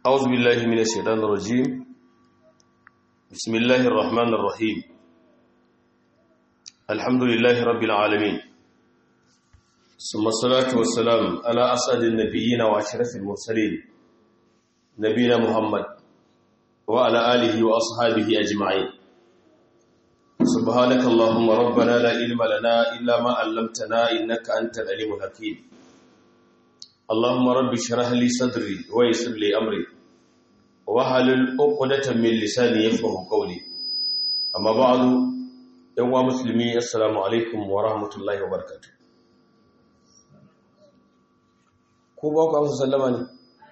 أعوذ بالله من الشيطان الرجيم بسم الله الرحمن الرحيم الحمد لله رب العالمين ثم الصلاة والسلام على أسعد النبيين وأشرف المرسلين نبينا محمد وعلى آله وأصحابه أجمعين سبحانك اللهم ربنا لا علم لنا إلا ما علمتنا إنك أنت العليم الحكيم اللهم رب اشرح لي صدري ويسر لي أمري wahalul uqdatan min lisani yafqahu qawli amma ba'du yan wa muslimi assalamu alaikum wa rahmatullahi wa barakatuh ko ba ku amsa sallama ne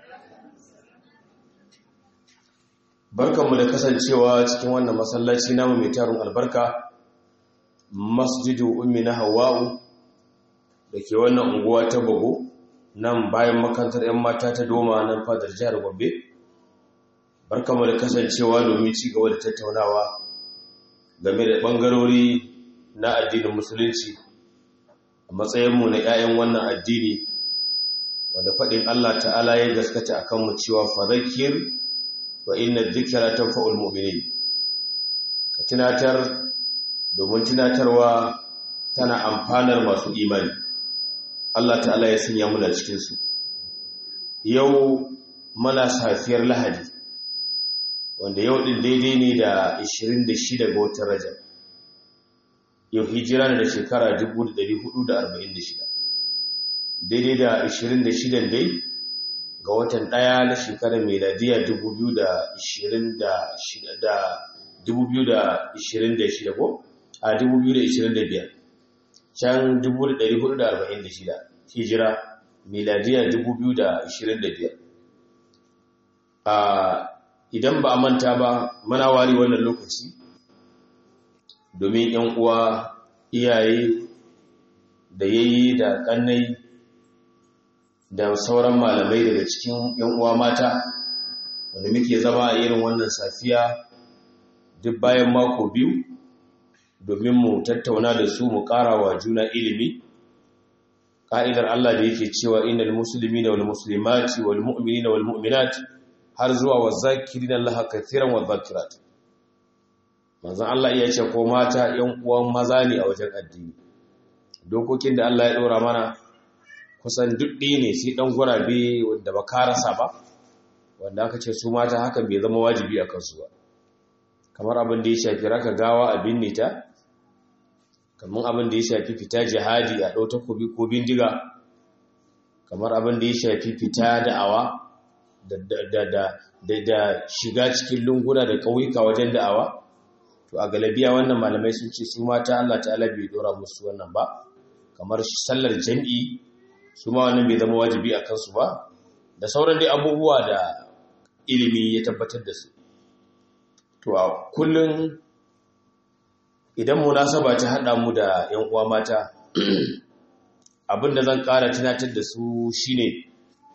barkanmu da kasancewa cikin wannan masallaci namu mai tarin albarka masjidu ummi na hawa'u da ke wannan unguwa ta bago nan bayan makarantar 'yan mata ta doma nan fadar jihar gombe barkamu da kasancewa domin ci gaba da tattaunawa game da ɓangarori na addinin musulunci a matsayinmu na 'ya'yan wannan addini wanda faɗin Allah ta'ala ya gaskata a kanmu cewa fadakir wa inna dhikra tanfa'ul mu'minin ka tunatar domin tunatarwa tana amfanar masu imani Allah ta'ala ya sanya muna cikinsu yau mana safiyar lahadi wanda yau ɗin daidai ne da 26 ga watan rajab yau hijira ne da shekara 1446 daidai da 26 dai ga watan ɗaya na shekarar meladiya 2026 ko a 2025 can 1446 hijira meladiya 2025 a idan ba a manta ba mana wari wannan lokaci domin yan uwa iyaye da yayi da kannai da sauran malamai daga cikin yan uwa mata wanda muke zama a irin wannan safiya duk bayan mako biyu domin mu tattauna da su mu ƙara wa juna ilimi ƙa'idar Allah da yake cewa innal muslimina wal muslimati wal mu'minina wal mu'minati har zuwa wa zakirin Allah kathiran wa zakirat manzon Allah iya ce ko mata yan uwan maza ne a wajen addini dokokin da Allah ya ɗora mana kusan duk ne sai dan gurabe wanda ba ka rasa ba wanda aka ce su mata hakan bai zama wajibi a kansu ba kamar abin da ya shafi raka gawa a binne ta kamar abin da ya shafi fita jihadi a ɗau takobi ko bindiga kamar abin da ya shafi fita da'awa da shiga cikin lunguna da ƙauyuka wajen da'awa to a galabiya wannan malamai sun ce su mata Allah ta'ala bai dora musu wannan ba kamar sallar jam'i su ma wannan bai zama wajibi a kansu ba da sauran dai abubuwa da ilimi ya tabbatar da su to a kullum idan munasaba ta haɗa mu da 'yan uwa mata abinda zan ƙara tunatar da su shine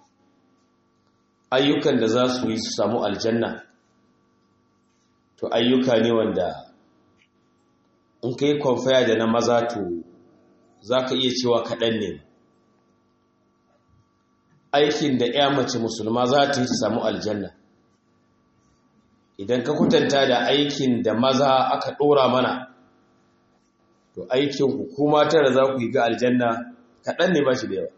ayyukan da za su yi su samu aljanna to ayyuka ne wanda in ka yi kwamfaya da na maza to za ka iya cewa kaɗan ne aikin da ya mace musulma za ta yi su samu aljanna idan ka kwatanta da aikin da maza aka ɗora mana to aikin hukuma tara za ku yi ga aljanna kaɗan ne ba shi da yawa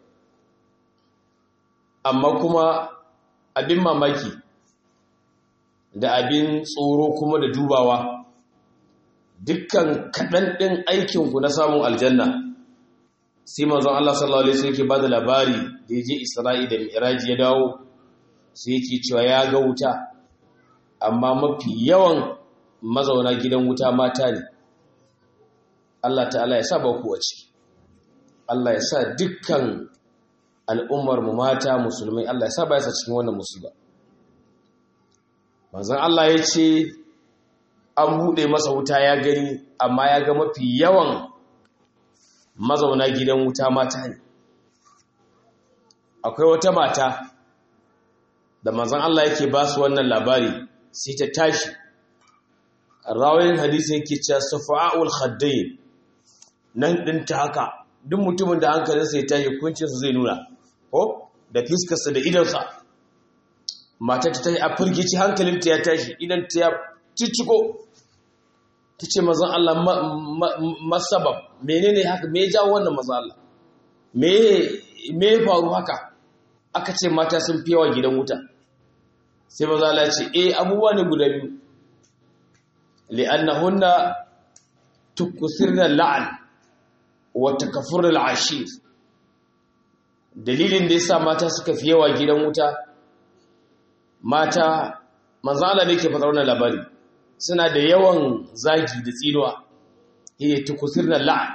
amma kuma abin mamaki da abin tsoro kuma da dubawa dukkan kaɗan ɗin aikinku na samun aljanna sai manzon Allah sallallahu alaihi wasallam yake bada labari da yaje Isra'i da Mi'raj ya dawo sai yake cewa ya ga wuta amma mafi yawan mazauna gidan wuta mata ne Allah ta'ala ya sa ba ku wace Allah ya sa dukkan al'ummar mu mata musulmai Allah ya sa ba ya sa cikin wannan musiba manzon Allah ya ce an buɗe masa wuta ya gani amma ya ga mafi yawan mazauna gidan wuta mata ne akwai wata mata da manzon Allah yake ba su wannan labari sai ta tashi rawayin hadisi yake cewa safa'ul khaddain nan din ta haka duk mutumin da hankalinsa ya tashi kuncinsa zai nuna ko da fiskarsa da idonsa matar ta tashi a firgici hankalinta ya tashi idan ta ya cicciko ta ce mazan Allah masabab menene haka me ya jawo wannan mazan Allah me ya faru haka aka ce mata sun fi yawa gidan wuta sai maza Allah ce eh abubuwa ne guda biyu li'annahunna tukusirna la'an wa takafurul ashir dalilin da yasa mata suka fi yawa gidan wuta mata manzo Allah ne ke faɗa wannan labari suna da yawan zagi da tsinuwa eh tukusirna la'an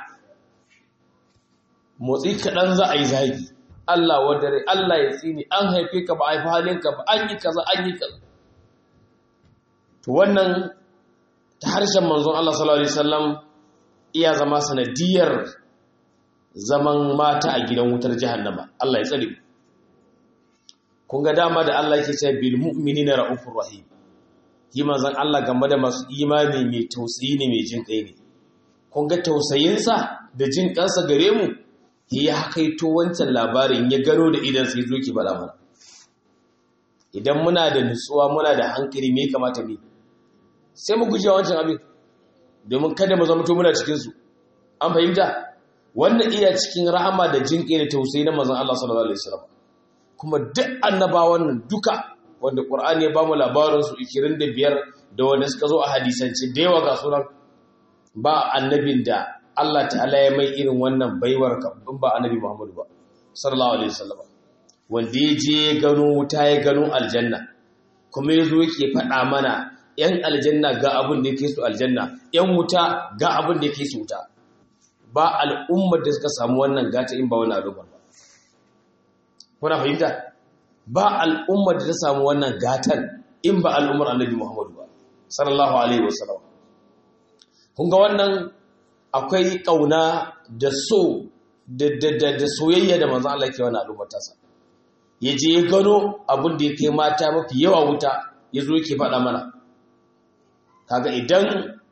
motsi kaɗan za a yi zagi Allah wadare Allah ya tsini an haife ka ba haifi halinka ba an yi kaza an yi kaza to wannan ta harshen manzon Allah sallallahu alaihi wasallam iya zama sanadiyar zaman mata a gidan wutar jahannama Allah ya tsare kun ga dama da Allah yake cewa bil mu'minina raufur rahim yi manzon Allah game da masu imani mai tausayi ne mai jin kai ne kun ga tausayinsa da jin kansa gare mu ya kaito wancan labarin ya gano da idan sai zo ki bada mana idan muna da nutsuwa muna da hankali me kamata ne sai mu guje wancan abin domin kada mu zama to muna cikin su an fahimta wannan iya cikin rahama da jinƙe da tausayi na manzon Allah sallallahu alaihi wasallam kuma duk annabawan nan duka wanda Qur'ani ya bamu labarin su 25 da wanda suka zo a hadisance da yawa ga sunan ba annabin da Allah ta'ala ya mai irin wannan baiwar in ba annabi Muhammadu ba sallallahu alaihi wasallam wanda ya je gano wuta ya gano aljanna kuma yazo yake faɗa mana yan aljanna ga abin da yake su aljanna yan wuta ga abin da yake su wuta ba al'ummar da suka samu wannan gata in ba wani al'ummar ba kuna fahimta ba al'ummar da ta samu wannan gatan in ba al'ummar annabi Muhammadu ba sallallahu alaihi wasallam kun ga wannan akwai ƙauna da so da soyayya da manzan Allah ke wani al'ummar tasa ya je ya gano abin da ya kai mata mafi yawa wuta ya zo yake faɗa mana kaga idan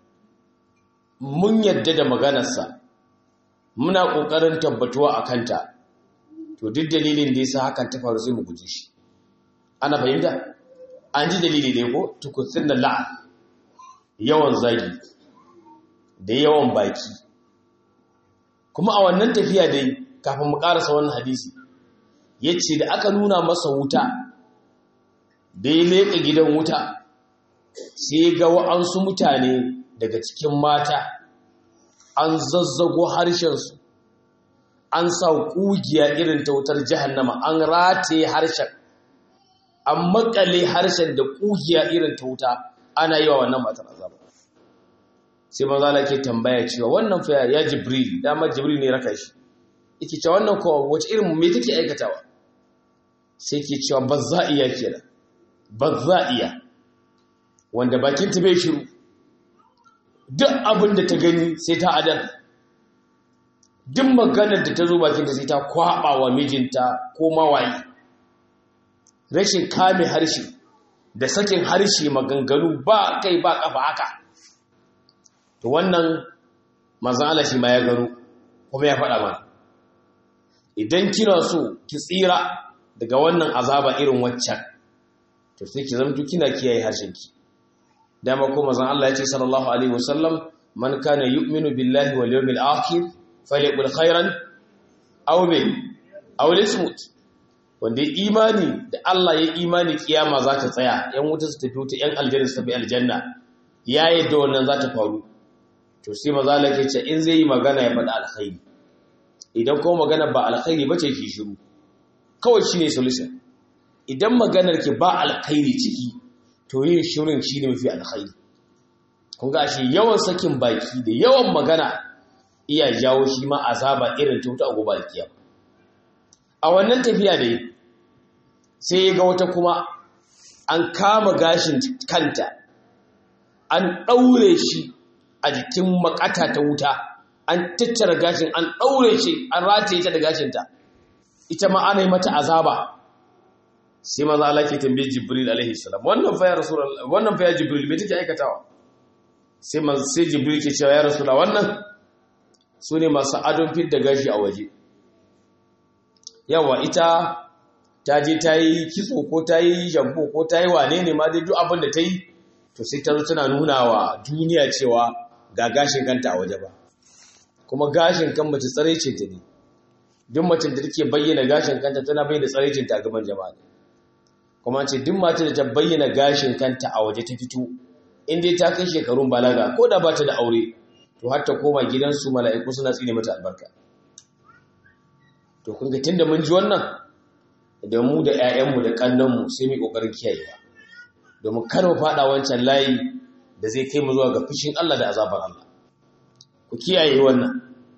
mun yadda da maganarsa muna ƙoƙarin tabbatuwa a kanta to duk dalilin da ya sa hakan ta faru sai mu guje shi ana fahimta an ji dalili ne ko tukutsin da la'an yawan zagi da yawan baki kuma a wannan tafiya dai kafin mu karasa wannan hadisi ya ce da aka nuna masa wuta da ya leƙa gidan wuta sai ga wa'ansu mutane daga cikin mata an zazzago harshensu an sa ƙugiya irin ta wutar jahannama an rataye harshen an makale harshen da ƙugiya irin ta wuta ana yi wa wannan matar azaba sai maza Allah ke tambaya cewa wannan fa ya jibril dama jibril ne raka shi yake cewa wannan ko wace irin me take aikatawa sai ke cewa bazza'iya kenan bazza'iya wanda bakin ta bai shiru duk abin da ta gani sai ta adal duk maganar da ta zo bakin ta sai ta kwaba wa mijinta ko mawayi rashin kame harshe da sakin harshe maganganu ba kai ba kafa haka to wannan manzan Allah shi ma ya gano kuma ya faɗa mana idan kina so ki tsira daga wannan azaba irin waccan to sai ki zamto kina kiyaye harshenki dama ko manzan Allah ya ce sallallahu alaihi wasallam man kana yu'minu billahi wal yawmil akhir falyaqul khairan aw min aw lismut wanda imani da Allah ya imani kiyama za ta tsaya yan wuta su tafi wuta yan aljanna su tafi aljanna ya yadda wannan za ta faru to sai maza lake ce in zai yi magana ya faɗa alkhairi idan kuma magana ba alkhairi ba ce ki shiru kawai shine solution idan maganar ki ba alkhairi ciki to yin shirin shine mafi alkhairi kun ga shi yawan sakin baki da yawan magana iya jawo shi ma azaba irin ta wuta a gobe alkiyama a wannan tafiya dai sai ga wata kuma an kama gashin kanta an ɗaure shi a jikin makata ta wuta an tattara gashin an ɗaure shi an rataye ta da gashinta ita ma ana yi mata azaba sai maza Allah ke tambaye Jibril alaihi salam wannan fa ya rasulullah wannan fa ya Jibril me take aikatawa sai man sai Jibril ke cewa ya rasulullah wannan sune masu adon fit da gashi a waje yawa ita ta je ta yi kitso ko ta yi shampo ko ta yi wane ne ma dai duk abin da ta yi to sai ta zo tana nuna wa duniya cewa ga gashin kanta a waje ba kuma gashin kan mace tsaraicin ta ne duk mace da take bayyana gashin kanta tana bayyana tsaraicin ta gaban jama'a kuma ce duk mace da ta bayyana gashin kanta a waje ta fito in dai ta kai shekarun balaga ko da ba ta da aure to har ta koma gidansu mala'iku suna tsine mata albarka to kun ga tunda mun ji wannan da mu da 'ya'yanmu da kannanmu sai mu kokarin kiyayewa domin kar mu fada wancan layi da zai kai mu zuwa ga fushin Allah da azabar Allah ku kiyaye wannan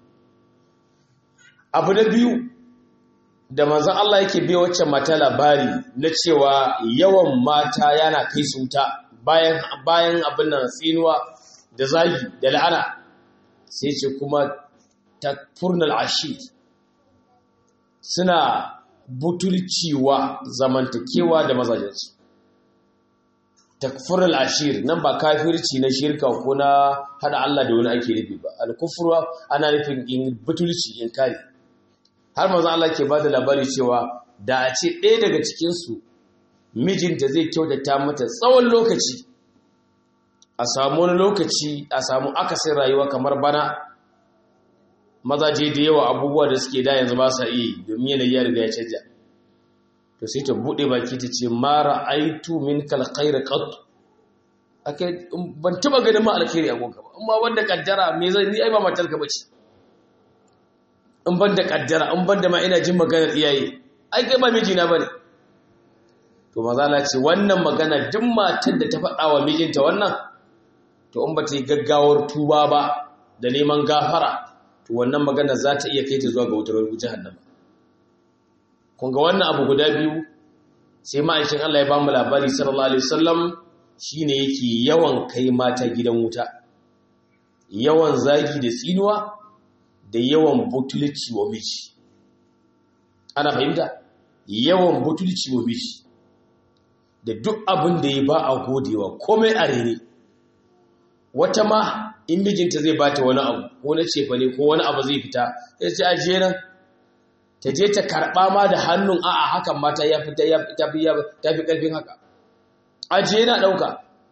abu na biyu da manzon Allah yake bai wacce mata labari na cewa yawan mata yana kai su wuta bayan bayan abin nan tsinuwa da zagi da la'ana sai ce kuma takfurnal ashid suna butulciwa zamantakewa da mazajensu takfurul ashir nan ba kafirci na shirka ko na hada Allah da wani ake nufi ba al-kufru ana nufin in butulci in kare har manzo Allah ke bada labari cewa da a ce ɗaya daga cikin su mijinta zai kyautata mata tsawon lokaci a samu wani lokaci a samu akasin rayuwa kamar bana mazaje da yawa abubuwa da suke da yanzu ba sa iya domin yanayi ya riga ya canja to sai ta bude baki ta ce mara aitu min kal khair qat akai ban taba ganin ma alkhairi a gonka ba amma wanda kaddara me zai ni ai ba matar ka bace in ban da kaddara in ban da ma ina jin maganar iyaye ai kai ba miji na bane to maza la ce wannan magana duk matar da ta faɗa wa mijinta wannan to in ba ta yi gaggawar tuba ba da neman gafara to wannan magana za ta iya kai ta zuwa ga wutar jahannama kun ga wannan abu guda biyu sai ma'aikin Allah ya bamu labari sallallahu alaihi wasallam shine yake yawan kai mata gidan wuta yawan zagi da tsinuwa da yawan butulci wa miji ana fahimta yawan butulci wa miji da duk abin da ya ba a godewa komai a rene wata ma in mijinta zai bata wani abu ko na cefa ne ko wani abu zai fita ya ce ajiye nan ta je ta karɓa ma da hannun a'a hakan mata ya fita ya fi ƙarfin haka ajiye na ɗauka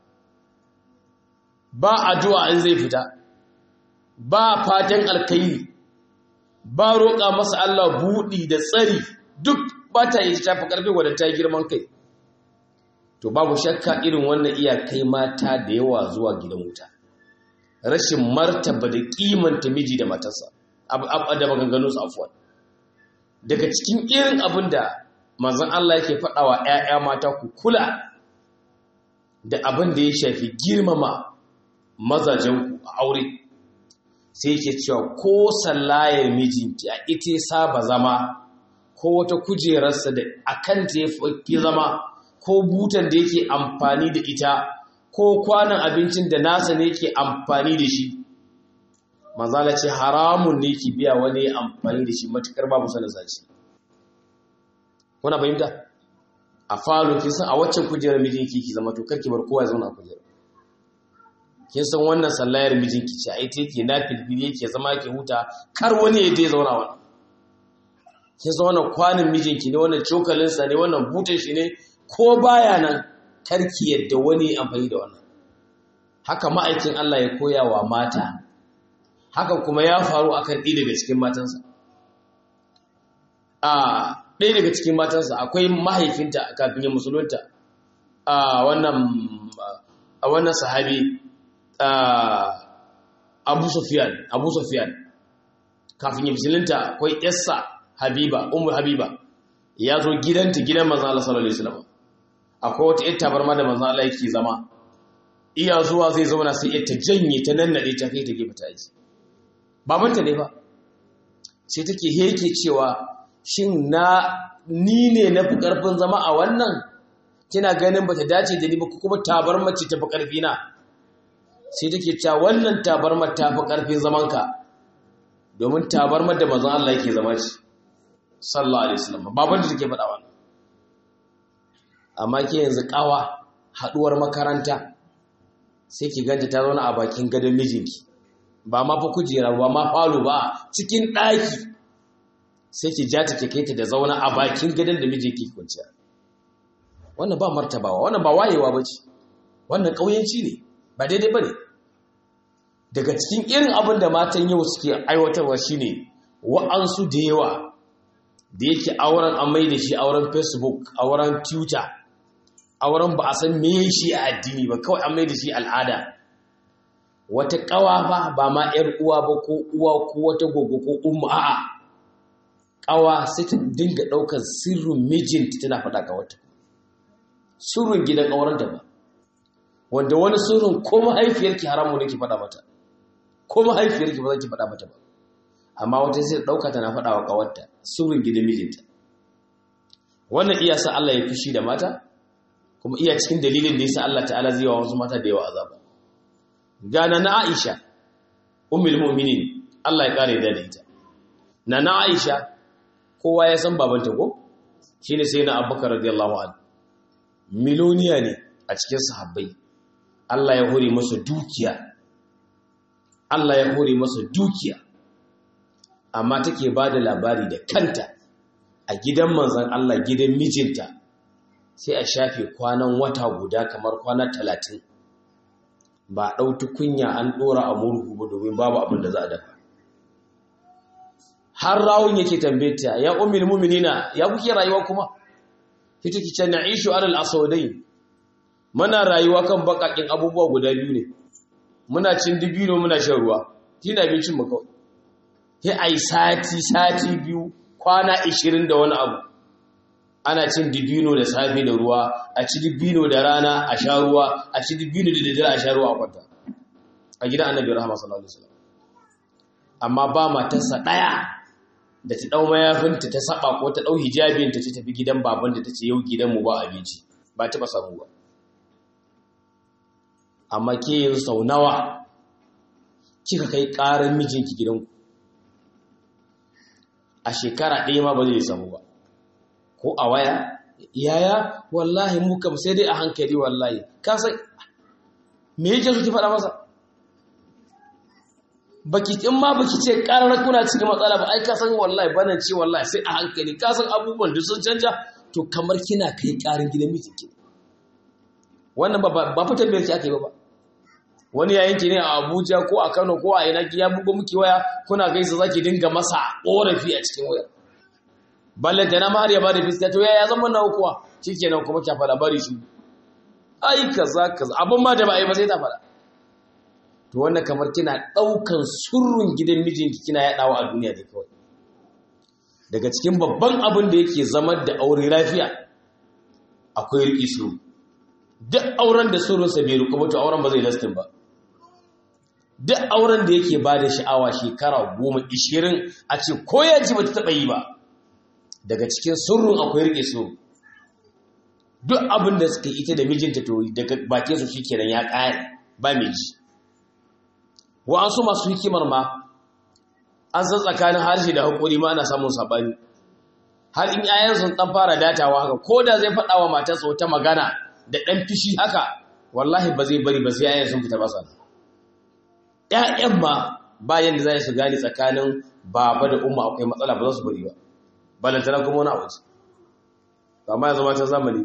ba addu'a in zai fita ba fatan alkairi ba roƙa masa Allah buɗi da tsari duk ba ta yi shafi ƙarfin wadda ta yi girman kai to babu shakka irin wannan iyakai mata da yawa zuwa gidan wuta rashin martaba da kimanta miji da matarsa da maganganu su afuwa daga cikin irin abin da manzon Allah yake faɗawa ‘ya'ya mata ku kula da abin da ya shafi girmama mazajenku a aure sai yake cewa ko sallayar mijinki a ita saba zama ko wata kujerarsa da akan ta ya fi zama ko butan da yake amfani da ita ko kwanan abincin da nasa ne yake amfani da shi manzala ce haramun ne ki biya wani amfani da shi matukar babu sanin zaci kuna fahimta a falo kin san a waccan kujerar mijinki ki zama to karki bar kowa ya zauna a kujerar kin san wannan sallayar mijinki ce ai take na filfili yake zama yake huta kar wani ya je zauna wannan kin san wannan kwanin mijinki ne wannan cokalin sa ne wannan butan shi ne ko baya nan karki yadda wani amfani da wannan haka ma'aikin Allah ya koya wa mata hakan kuma ya faru akan ɗaya daga cikin matansa a ɗaya daga cikin matansa akwai mahaifinta kafin ya musulunta a wannan a wannan sahabi Abu Sufyan Abu Sufyan kafin ya musulunta akwai Yassa Habiba Ummu Habiba ya zo gidanta gidan manzon Allah sallallahu alaihi wasallam akwai wata ƴar tabarma da manzon Allah yake zama iya zuwa zai zauna sai ita janye ta nannade ta kai ta gefe ta aji babanta ne ba sai take heke cewa shin na ni ne na fi ƙarfin zama a wannan kina ganin ba ta dace da ni ba kuma tabarma ce ta fi ƙarfi na sai take cewa wannan tabarma ta fi ƙarfin zamanka domin tabarma da mazan Allah yake zama ce sallallahu alaihi wasallam baban da take faɗa wannan amma ke yanzu kawa haɗuwar makaranta sai ki ganta ta zauna a bakin gadon mijinki ba ma fa kujera ba ma falo ba cikin ɗaki sai ki ja ta kai ta da zauna a bakin gidan da miji ke kwanciya wannan ba martabawa wannan ba wayewa ba ce wannan ƙauyenci ne ba daidai ba ne daga cikin irin abin da matan yau suke aiwatarwa shine wa'ansu da yawa da yake auren an mai da shi auren facebook auren twitter auren ba a san me shi a addini ba kawai an mai da shi al'ada wata ƙawa ba ba ma 'yar uwa ba ko uwa ko wata gogo ko umma a'a ƙawa sai ta dinga ɗaukar sirrin mijinta tana faɗa ga wata sirrin gidan ƙawaranta ba wanda wani sirrin ko mahaifiyarki haramu ne ki faɗa mata ko mahaifiyarki ba za ki faɗa mata ba amma wata sai ɗauka tana faɗa wa ƙawarta sirrin gidan mijinta wannan iya sa Allah ya fushi da mata kuma iya cikin dalilin da yasa Allah ta'ala zai wa wasu mata da yawa azaba gana na Aisha ummul mu'minin Allah ya kare da ita na na Aisha kowa ya san babanta ko shine sai na Abubakar radiyallahu anhu miloniya ne a cikin sahabbai Allah ya hore masa dukiya Allah ya hore masa dukiya amma take bada labari da kanta a gidan manzon Allah gidan mijinta sai a shafe kwanan wata guda kamar kwana talatin ba ɗauki kunya an ɗora a murhu ba domin babu abin da za a dafa har rawun yake tambeta ya umil muminina ya kuke rayuwa kuma ita ki ce na'ishu alal aswadai muna rayuwa kan bakakin abubuwa guda biyu ne muna cin dibino muna shan ruwa shi na abincin mu kawai sai ai sati sati biyu kwana 20 da wani abu ana cin dibino da safe da ruwa a ci dibino da rana a sha ruwa a ci dibino da daddare a sha ruwa a kwanta a gidan annabi rahama sallallahu alaihi wasallam amma ba matarsa daya da ta dau mayafinta ta saba ko ta dau hijabinta ta tafi gidan baban da tace yau gidan mu ba abinci ba ta ba samu ba amma ke yin sau nawa kika kai karar mijinki gidanku a shekara ɗaya ma ba zai samu ba ko a waya yaya wallahi mu kam sai dai a hankali wallahi ka san me yake so ki faɗa masa baki in ma baki ce ƙarar kuna cikin matsala ba ai ka san wallahi bana ce wallahi sai a hankali ka san abubuwan duk sun canja to kamar kina kai ƙarin gidan mijinki wannan ba ba fitar da yake ake ba ba wani yayin ki ne a Abuja ko a Kano ko a ina ki ya bugo miki waya kuna gaisa zaki dinga masa korafi a cikin wayar balle da na ma har ya bada fiska to yaya zama na kuwa shikenan kuma kya fada bari shi ai kaza kaza abin ma da ba ai ba sai ta fada to wannan kamar kina daukan surrun gidan mijinki kina yadawa a duniya da kawai daga cikin babban abin da yake zamar da aure lafiya akwai riƙi suru duk auren da surunsa bai riƙo ba to auren ba zai lastin ba duk auren da yake ba da sha'awa shekara goma ishirin a ce ko ya ji ba ta taɓa yi ba daga cikin surrun akwai riƙe suru duk abin da suka ita da mijinta to daga bakin su shikenan ya ƙaya ba mai ji wa'ansu masu hikimar ma an san tsakanin harshe da haƙuri ma ana samun saɓani har in yayan sun ɗan fara datawa haka ko da zai faɗa wa matarsa wata magana da ɗan fishi haka wallahi ba zai bari ba sai yayan sun fita masa ƴaƴan ma bayan da za su gane tsakanin baba da umma akwai matsala ba za su bari ba balantana kuma wani abu amma ya zama ta zamani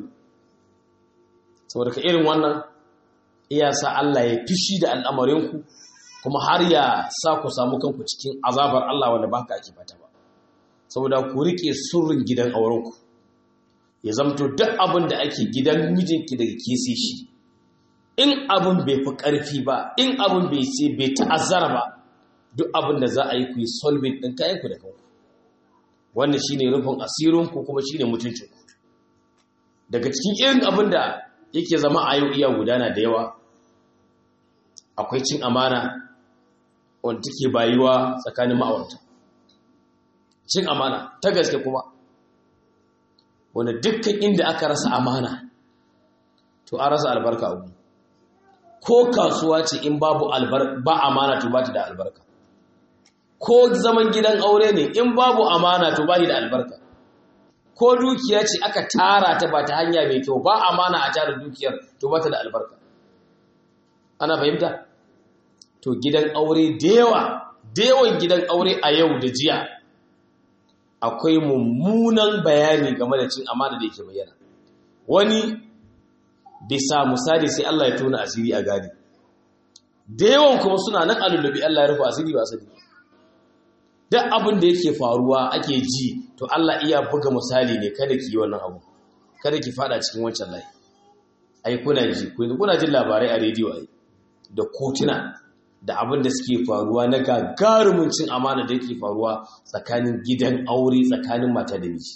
saboda ka irin wannan iya sa Allah ya fishi da al'amarinku kuma har ya sa ku samu kanku cikin azabar Allah wanda ba ka ake fata ba saboda ku rike surrin gidan aurenku ya zamto duk abin da ake gidan mijinki daga kese shi in abin bai fi ƙarfi ba in abin bai ce bai ta'azzara ba duk abin da za a yi ku yi solving ɗin kayanku da kanku wannan shine rufin asirinku kuma shine mutuncinku daga cikin irin abin da yake zama a yau iya gudana da yawa akwai cin amana wanda take bayuwa tsakanin ma'aurata cin amana ta gaske kuma wanda dukkan inda aka rasa amana to an rasa albarka abu ko kasuwa ce in babu ba amana to ba ta da albarka ko zaman gidan aure ne in babu amana to ba da albarka ko dukiya ce aka tara ta ba ta hanya mai kyau ba amana a tara dukiyar to ba ta da albarka ana fahimta to gidan aure da yawa da yawan gidan aure a yau da jiya akwai mummunan bayani game da cin amana da yake bayyana wani bisa misali sai Allah ya tona asiri a gadi da yawan kuma suna nan alulubi Allah ya rufe asiri ba asiri duk abin da yake faruwa ake ji to Allah iya buga misali ne kada ki yi wannan abu kada ki fada cikin wancan layi ai kuna ji kuna jin labarai a rediyo ai da kotuna da abin da suke faruwa na gagarumin cin amana da yake faruwa tsakanin gidan aure tsakanin mata da miji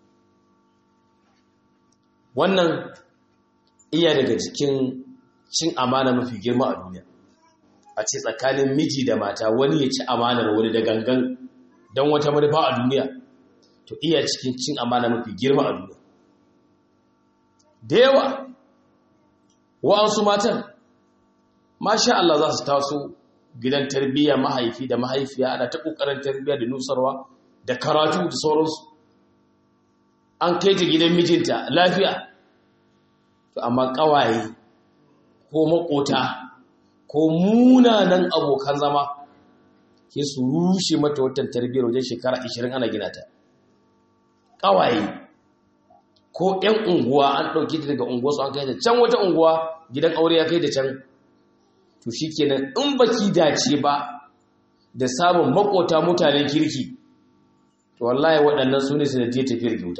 wannan iya daga cikin cin amana mafi girma a duniya a ce tsakanin miji da mata wani ya ci amanar wani da gangan don wata manufa a duniya to iya cikin cin amana mafi girma a duniya da yawa wa'ansu matan masha Allah za su taso gidan tarbiyya mahaifi da mahaifiya ana ta kokarin tarbiyya da nusarwa da karatu da sauransu an kai ta gidan mijinta lafiya to amma kawaye ko makota ko munanan abokan zama ke su rushe mata watan tarbiyyar wajen shekara 20 ana gina ta kawaye ko 'yan unguwa an ɗauki ta daga unguwa su an kai ta can wata unguwa gidan aure ya kai ta can to shi kenan in baki dace ba da samun makota mutanen kirki to wallahi waɗannan su ne sanadiyar tafiyar kyauta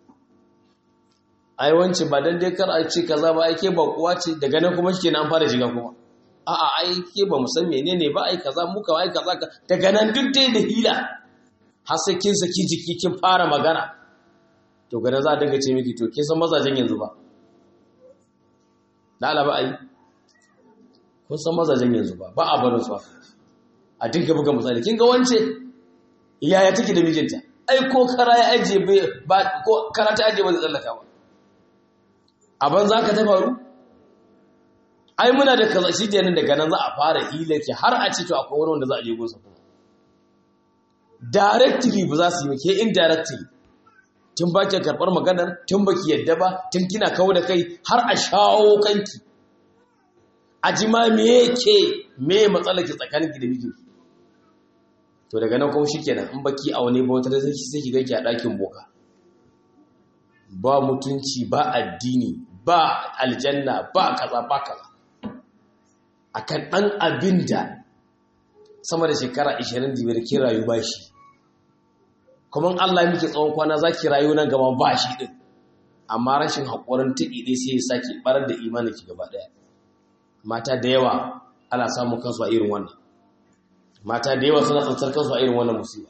ai wance ba dan dai kar a ce kaza ba ai ke ba kuwa ce daga nan kuma shikenan an fara shiga kuma a'a ai ke ba mu san menene ba ai kaza muka ai kaza daga nan duk dai da hila har sai kin saki jiki kin fara magana to gada za a dinga ce miki to kin san mazajen yanzu ba da alaba ai kun san mazajen yanzu ba ba a barin su a dinga buga misali kin ga wance yaya take da mijinta ai ko kara ya aje ba ko kara ta aje ba zai tsallaka ba a banza ka ta faru ai muna da kaza shi kenan daga nan za a fara hilar ki har a ce to akwai wani wanda za a je gunsa kuma directly ba za su yi ke indirectly tun ba ki karɓar maganar tun ba ki yadda ba tun kina kawo da kai har a shawo kanki a ji ma me ke me matsalar ki tsakanin ki da mijinki to daga nan kuma shikenan in baki a wani bautar sai sai ki ganki a ɗakin boka ba mutunci ba addini ba aljanna ba kaza ba kaza akan ɗan abin da sama da shekara 25 kin rayu ba shi kuma Allah ya miki tsawon kwana za ki rayu nan gaba ba shi ɗin amma rashin haƙurin tuɗi ɗai sai ya sake ɓarar da imanin ki gaba ɗaya mata da yawa ana samun kansu a irin wannan mata da yawa suna tsantsar kansu a irin wannan musiba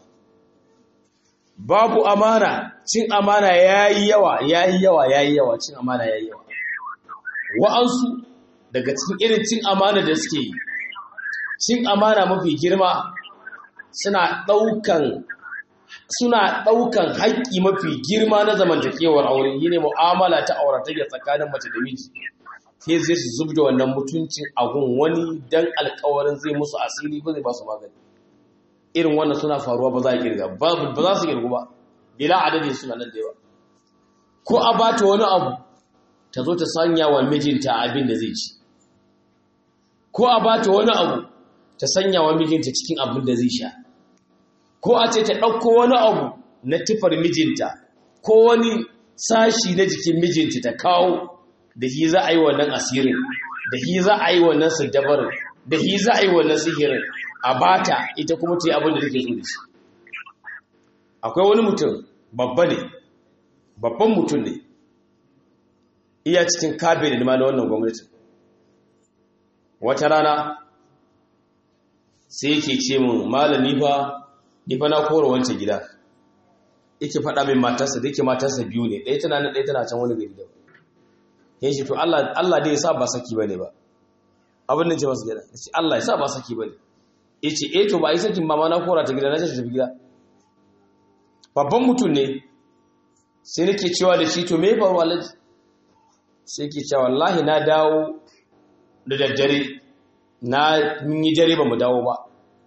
babu amana cin amana yayi yawa yayi yawa yayi yawa cin amana yayi yawa wa'ansu daga cikin irin cin amana da suke yi cin amana mafi girma suna ɗaukan suna ɗaukan haƙƙi mafi girma na zamantakewar aure yi ne mu'amala ta auratayya tsakanin mace da miji sai zai su zub da wannan mutuncin agun wani dan alkawarin zai musu asiri ba zai ba su magani irin wannan suna faruwa ba za a kirga ba za su kirgu ba bila adadi suna nan da yawa ko a bata wani abu ta zo ta sanya wa mijinta abin da zai ci ko a bata wani abu ta sanya wa mijinta cikin abin da zai sha ko a ce ta ɗauko wani abu na tufar mijinta ko wani sashi na jikin mijinta ta kawo da shi za a yi wannan asirin da shi za a yi wannan sadabarin da shi za a yi wannan sihirin a bata ita kuma ta yi abin da take so da shi akwai wani mutum babba ne babban mutum ne iya cikin kabe da na wannan gwamnati wata rana sai yake ce min malami fa ni fa na kora wancan gida yake faɗa min matarsa da yake matarsa biyu ne ɗaya tana nan ɗaya tana can wani gari da ya ce to Allah Allah dai ya sa ba saki bane ba abin da ce masa gida ya ce Allah ya sa ba saki bane ya ce eh to ba yi sakin ba ma na kora ta gida na ce tafi gida babban mutum ne sai nake cewa da shi to me faru alaji sai ke cewa wallahi na dawo da daddare na mun yi dare ba mu dawo ba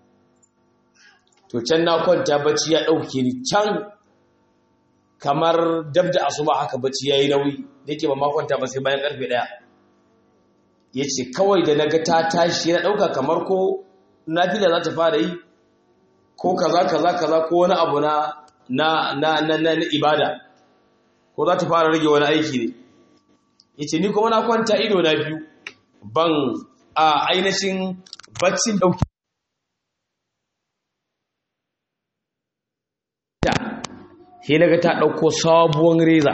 to can na kwanta bacci ya ɗauke ni can kamar dab da asuba haka bacci ya yi nauyi da yake ba ma kwanta ba sai bayan ƙarfe ɗaya ya ce kawai da na ga ta tashi na ɗauka kamar ko nafila za ta fara yi ko kaza kaza kaza ko wani abu na na na na, na, ibada ko za ta fara rage wani aiki ne yace ni kuma na kwanta ido na biyu ban a ainihin baccin dauki ta sai naga ta dauko sabuwar reza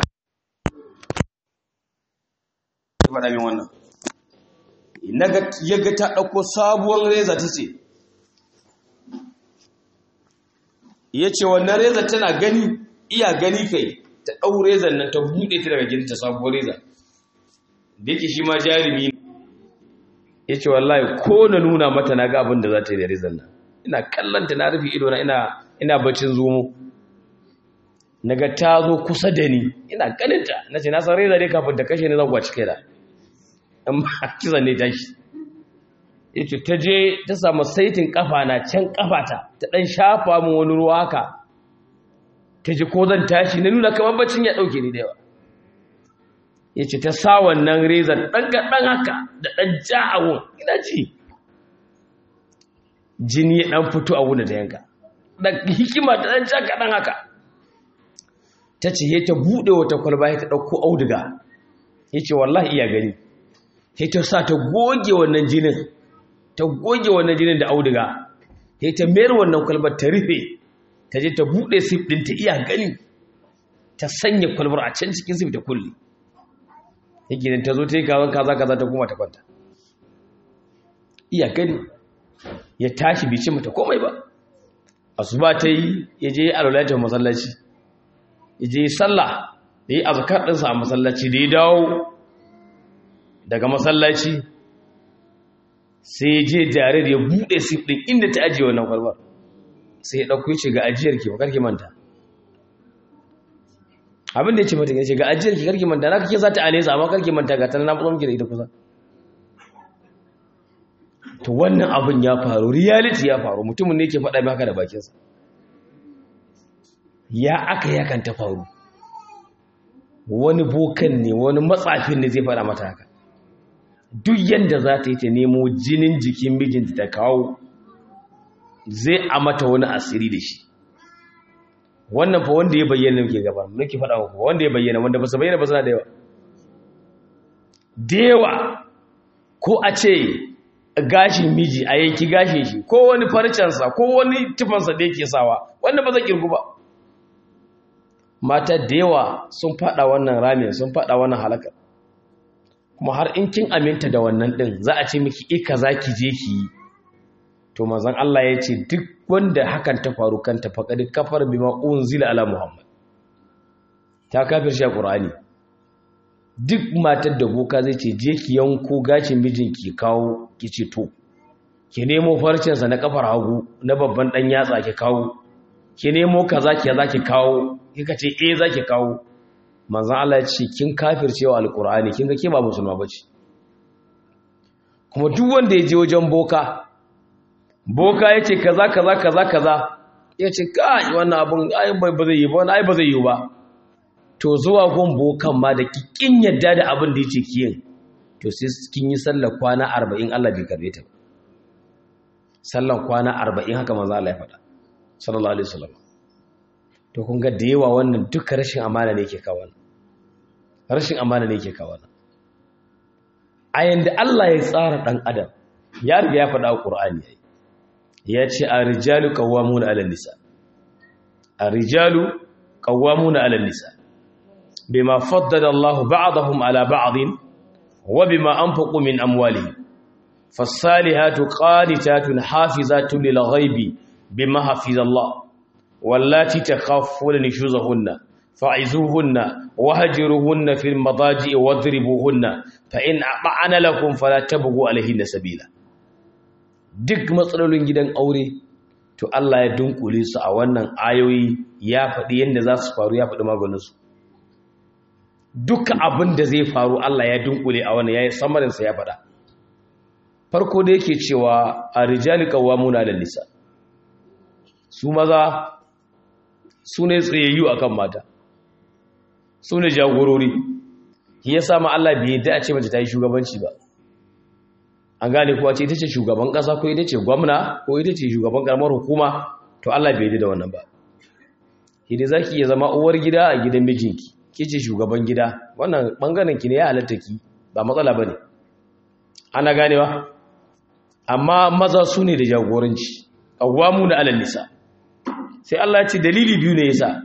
faɗa min wannan naga yaga ta dauko sabuwar reza tace yace wannan reza tana gani iya gani kai ta dau rezan nan ta bude ta daga gidanta sabuwar reza da yake shi ma jarumi ya ce wallahi ko na nuna mata na ga abin da za ta yi da rizal nan ina kallanta na rufe idona ina ina bacin zomo na ga ta zo kusa da ni ina ganinta na ce na san reza ne kafin da kashe ni zan gwaci kai da amma kizan ne tashi ya ce ta je ta samu saitin kafa na can kafata ta dan shafa min wani ruwa haka ta ji ko zan tashi na nuna kamar bacin ya dauke ni da yawa ya ce ta sa wannan rezan ɗan gaɗan haka da ɗan ja a wun ina ci jini ya ɗan fito a wun da yanka ɗan hikima ta ɗan ja kaɗan haka ta ce ya ta buɗe wata kwalba ya ta ɗauko auduga ya ce wallahi iya gani ya ta sa ta goge wannan jinin ta goge wannan jinin da auduga ya ta mayar wannan kwalbar ta rufe ta je ta buɗe sif ɗin ta iya gani ta sanya kwalbar a can cikin sif ta kulle yake ta zo ta yi kawon kaza kaza ta kuma ta kwanta iya gani ya tashi bice mata komai ba asuba ta yi ya je alwalatar masallaci ya je sallah da yi azkar ɗinsa a masallaci da ya dawo daga masallaci sai ya je jare da ya buɗe sif ɗin inda ta ajiye wannan kwalbar sai ya ɗauko ce ga ajiyar ki bakar ki manta abin da ya ce mata ya ce ga ajiyar ki karki manta na kake za ta alesa amma karki manta ga tana na fito miki da ita kusa to wannan abin ya faru reality ya faru mutumin ne ke faɗa maka da bakinsa ya aka yakan ta faru wani bokan ne wani matsafin ne zai faɗa mata haka duk yadda za ta yi ta nemo jinin jikin mijinta ta kawo zai a mata wani asiri da shi wannan fa wanda ya bayyana muke gaba muke faɗa muku wanda ya bayyana wanda ba su bayyana ba suna da yawa da yawa ko a ce gashin miji a yanki gashin shi ko wani farcensa ko wani tufansa da yake sawa wanda ba zai kirgu ba mata da yawa sun faɗa wannan ramin sun faɗa wannan halakar kuma har in kin aminta da wannan ɗin za a ce miki ika za ki je ki yi to manzon Allah ya ce duk wanda hakan ta faru kanta faqad kafar bima unzila ala muhammad ta kafir shi qur'ani duk matar da boka zai ce je ki yanko gashin mijinki kawo ki ce to ki nemo farcen sa na kafar hagu na babban dan yatsa ki kawo ki nemo kaza ki za ki kawo kika ce eh za ki kawo manzon Allah ya ce kin kafircewa alqur'ani kin ga ke ba musulma bace kuma duk wanda ya je wajen boka boka ya ce kaza kaza kaza kaza ya ce kai wannan abin ai ba zai yi ba wannan ai ba zai yi ba to zuwa gun bokan ma da kikin yadda da abin da yake kiyin to sai kin yi sallar kwana 40 Allah bai karbe ta sallar kwana 40 haka manzo Allah ya faɗa sallallahu alaihi wasallam to kun ga da yawa wannan duka rashin amana ne yake kawo rashin amana ne yake kawo a yanda Allah ya tsara dan adam ya riga ya faɗa a Qur'ani yayi ya ce a rijalu kawamuna ala nisa a rijalu kawamuna ala nisa bima faddada Allah ba'dahum ala ba'din wa bima anfaqu min amwalihim fasalihatu qanitatun hafizatun lil ghaibi bima hafiza Allah wallati takhafuna nushuzahunna fa'izuhunna wahjuruhunna fil madaji'i wadribuhunna fa in ata'ana lakum fala tabghu alayhinna sabila duk matsalolin gidan aure to Allah ya dunkule su a wannan ayoyi ya faɗi yadda za su faru ya faɗi maganinsu duka abin da zai faru Allah ya dunkule a wannan ya yi samarinsa ya faɗa farko da yake cewa a rijali muna da nisa su maza su ne tsayayyu a kan mata su ne jagorori ya sama Allah bai yadda a ce mace ta yi shugabanci ba an gane kuwa ce ita ce shugaban ƙasa ko ita ce gwamna ko ita ce shugaban ƙaramar hukuma to Allah bai yi da wannan ba hidi zaki iya zama uwar gida a gidan mijinki kice shugaban gida wannan bangaren ki ne ya halatta ki ba matsala bane ana ganewa amma maza su ne da jagoranci qawwamu na alal nisa sai Allah ya ce dalili biyu ne yasa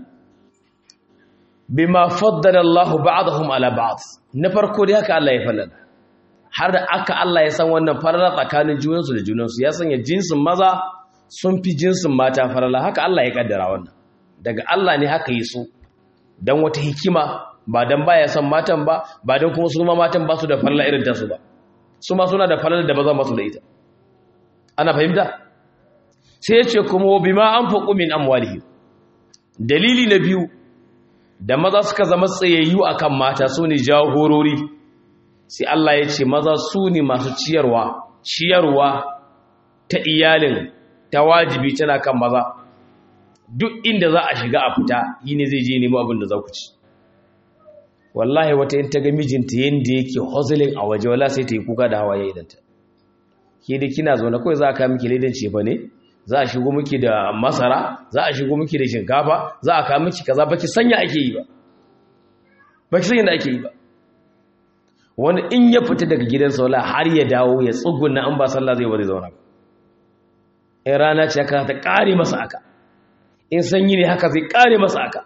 bima faddala Allahu ba'dahum ala ba'd na farko dai haka Allah ya falala har da aka Allah ya san wannan farala tsakanin junansu da junansu ya sanya jinsin maza sun fi jinsin mata farala haka Allah ya kaddara wannan daga Allah ne haka yi su dan wata hikima ba dan baya son matan ba ba dan kuma su ma matan ba su da farala irin ta su ba su ma suna da farala da bazan ba su da ita ana fahimta sai ya ce kuma bima anfaqu min amwalihim dalili na biyu da maza suka zama tsayayyu akan mata su ne jagorori sai Allah ya ce maza su ne masu ciyarwa ciyarwa ta iyalin ta wajibi tana kan maza duk inda za a shiga a fita yi ne zai je nemo abin da za ku ci wallahi wata yin ta ga mijinta yadda yake hustling a waje wala sai ta yi kuka da hawaye idanta ke da kina zaune kawai za a kawo miki laidan cefa ne za a shigo miki da masara za a shigo miki da shinkafa za a kawo miki kaza baki sanya ake yi ba baki sanya da ake yi ba wani in ya fita daga gidan saula har ya dawo ya tsuguna an ba sallah zai bari zauna ba in rana ce haka ta kare masa aka in sanyi ne haka zai kare masa aka